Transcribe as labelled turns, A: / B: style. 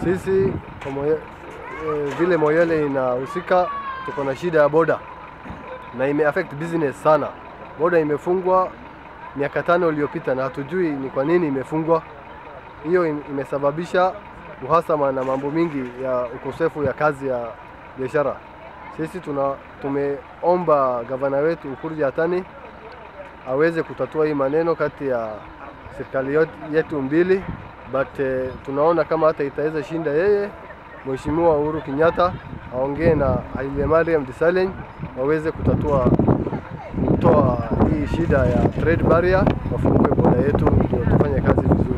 A: Sisi kwa Moye, e, vile Moyale inahusika, tuko na shida ya boda na ime affect business sana. Boda imefungwa miaka tano iliyopita na hatujui ni kwa nini imefungwa. Hiyo im- imesababisha uhasama na mambo mingi ya ukosefu ya kazi ya biashara. Sisi tuna tumeomba gavana wetu Ukur Yatani aweze kutatua hii maneno kati ya serikali yot- yetu mbili, but eh, tunaona kama hata itaweza shinda yeye, Mheshimiwa Uhuru Kenyatta aongee na Haile Mariam Desalegn waweze kutatua kutoa hii shida ya trade barrier, wafungue boda yetu ndio tufanye kazi vizuri.